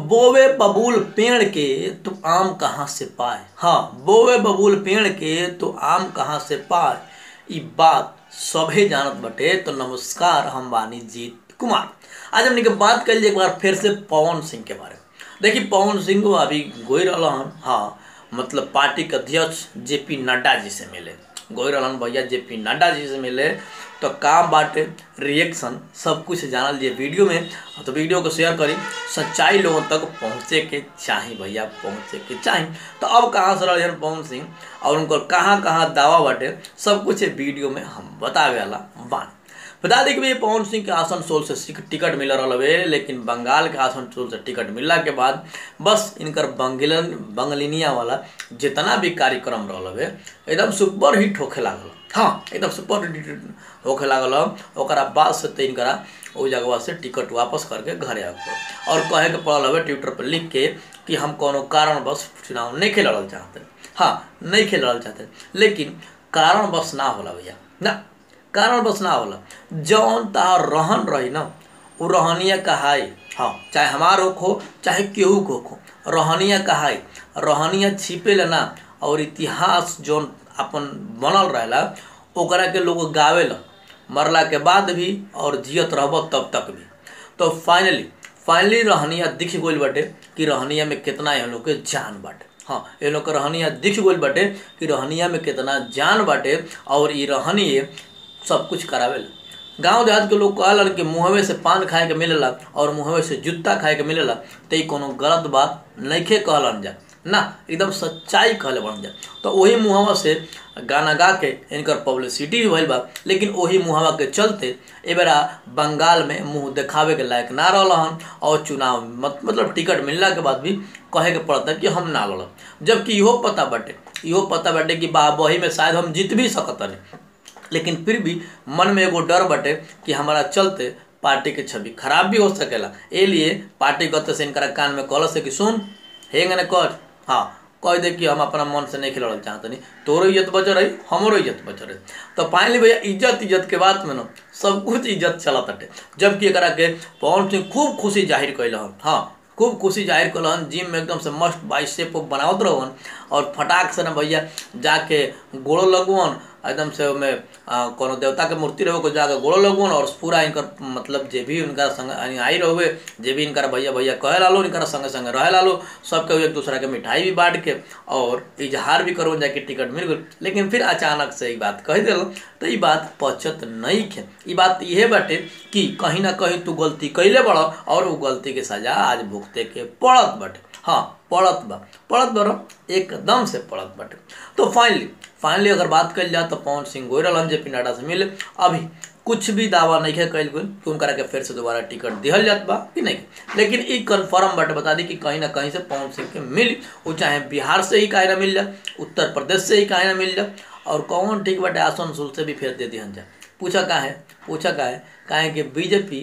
बोवे बबूल पेड़ के तो आम कहाँ से पाए हाँ बोवे बबूल पेड़ के तो आम कहाँ से पाए ई बात सभे जानत बटे तो नमस्कार हम बानी जीत कुमार आज हमने के बात कर एक बार फिर से पवन सिंह के बारे में देखिए पवन सिंह को अभी गोई रहा हन हाँ मतलब पार्टी के अध्यक्ष जेपी नड्डा जी से मिले गोई रहन भैया जेपी नड्डा जी से मिले तो काम बाटे रिएक्शन सब कुछ जानल लिए वीडियो में तो वीडियो को शेयर करी सच्चाई लोगों तक पहुँचे के चाही भैया पहुँचे के चाही तो अब कहाँ से रहे पवन सिंह और उनको कहाँ कहाँ दावा बाटे सब कुछ वीडियो में हम बतावे वाला बानी बता दें कि भाई पवन सिंह के आसनसोल से टिकट मिल रहा है लेकिन बंगाल के आसनसोल से टिकट मिलला के बाद बस इनकर बंगलन बंगलिनिया वाला जितना भी कार्यक्रम रहा है एकदम सुपर हिट होखे लागल हाँ एकदम सुपर हिट होखे लागल ओकरा बाद से तो इनकरा वो जगह से टिकट वापस करके घरे आ और कहे के पड़ल हवे ट्विटर पर लिख के कि हम कोनो कारण बस चुनाव नहीं खेल चाहते हाँ नहीं खेल चाहते लेकिन कारण बस ना होला भैया ना कारण बस ना होला जौन तार रहन रही ना वो रहनिया कहाई हाँ चाहे हमार होख हो चाहे केहू को हो रहनिया कहाई रहनिया छिपे ना और इतिहास जौन अपन बनल रहेला ओकरा के लोग गावेला मरला के बाद भी और जियत रहब तब तक भी तो फाइनली फाइनली रहनिया दिख गई बाटे कि रहनिया में कितना ये लोग के जान बाटे हाँ ये लोग के रहनिया दिख गई बाटे कि रहनिया में कितना जान बाटे और ये रहनिए सब कुछ करावेला गांव देहात के लोग कहलन कि मुहवे से पान खाए के मिलेला और मुहवे से जूता खाए के मिलेला तो कोनो गलत बात नइखे कहलन जा ना एकदम सच्चाई कहले बन जा तो वही मुहवा से गाना गा के इनकर पब्लिसिटी भी भइल बा लेकिन वही मुहवा के चलते ए बेरा बंगाल में मुंह दिखावे के लायक ना रहन और चुनाव मत, मतलब टिकट मिलला के बाद भी कहे के पड़ता कि हम ना लड़ब जबकि इहो पता बाटे इहो पता बाटे कि बा वही में शायद हम जीत भी सकतनी लेकिन फिर भी मन में एगो डर बटे कि हमारा चलते पार्टी के छवि खराब भी हो सकेला ए लिए पार्टी कहते से इनकरा कान में कहल से कि सुन हेंग ने कर हाँ कह दे कि हम अपना मन से नहीं खिलड़ चाहते नहीं तोरो इज्जत बच रही हमारो इज्जत बच रही तो फाइनली भैया इज्जत इज्जत के बात में ना सब कुछ इज्जत चलत हटे जबकि एकरा के पवन सिंह खूब खुशी जाहिर कैल हाँ खूब खुशी जाहिर कलन जिम में एकदम से मस्त बाइसेप बनावत रहन और फटाक से ना भैया जाके गोड़ो लगवन एकदम से में कोनो देवता के मूर्ति रहो को जाके गोड़ो लगवन और पूरा इनकर मतलब जे भी उनका संग आई रहे जे भी इनका भैया भैया कहे लालो इनका संगे संगे रहे लालो सबके एक दूसरा के मिठाई भी बांट के और इजहार भी करो जाके टिकट मिल गई लेकिन फिर अचानक से ये बात कह दिल तो ये बात पचत नहीं खे ये बात यह बाटे कि कहीं ना कहीं तू गलती कैले बड़ और वो गलती के सजा आज भुगते के पड़त बाटे हाँ पड़त बा पड़त बड़ एकदम से पड़त बाटे तो फाइनली फाइनली अगर बात कल जाए तो पवन सिंह गोयरल जे पी नड्डा से मिले अभी कुछ भी दावा नहीं है कैल गई कि उनका के फिर से दोबारा टिकट दिहल जात बा कि नहीं लेकिन ई कन्फर्म बट बता दी कि कहीं ना कहीं से पवन सिंह के मिली वो चाहे बिहार से ही काहे ना मिल जाए उत्तर प्रदेश से ही काहे ना मिल जाए और कौन ठीक बटे आसनसोल से भी फिर दे दिहन जाए पूछा का है पूछा का है काहे कि बीजेपी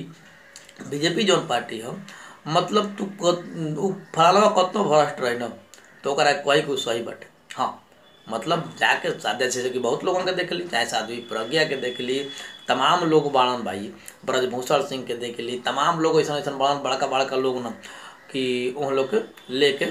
बीजेपी जौन पार्टी हो मतलब तू फलाना कतनो भ्रष्ट रही न तो कही कुछ सही बटे हाँ मतलब जाके जैसे कि बहुत लोगों के देख ली चाहे साध्वी प्रज्ञा के देख ली तमाम लोग बाड़न भाई ब्रजभूषण सिंह के देख ली तमाम लोग ऐसा ऐसा बाड़न बड़का बड़का लोग न कि उन लोग के लेके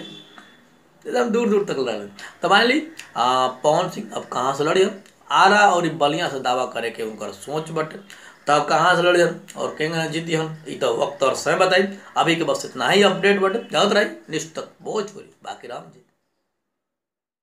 एकदम दूर दूर तक लड़ तो मान ली पवन सिंह अब कहाँ से लड़िए आरा और बलिया से दावा करे के उनकर सोच बटे तब कहाँ से लड़िए और केंगे जीती हम ये तो वक्त और समय बताई अभी के बस इतना ही अपडेट बटे जात रही निश्चित भोजपुरी बाकी राम जी